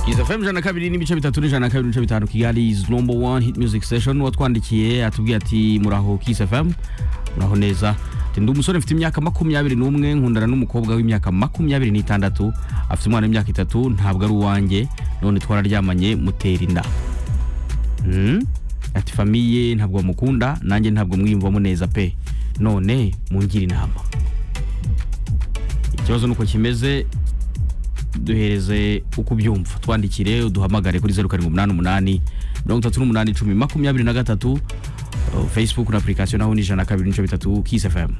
izo fm ijana na kabiri n'ibice bitatu n'ijana na kabiri n'ibice bitanu kigali is number one hit music station watwandikiye atubwiye ati muraho kiss fm muraho neza ati ndi umusore mfite imyaka makumyabiri n'umwe nkundana n'umukobwa w'imyaka makumyabiri n'itandatu afite umwana w'imyaka itatu ntabwo ari uwanjye none twararyamanye mutera inda Hmm? ati famiye ntabwo bamukunda nanjye ntabwo mwiyumvamo neza pe none mungira inama ikibazo nuko kimeze duhereze uko ubyumva twandikire uduhamagare kuri zeru karindwi umunani umunani mirongo itatu n'umunani icumi makumyabiri na gatatu uh, facebook na apurikasiyo naho ni ijana na kabiri n'ibice bitatu kiss fm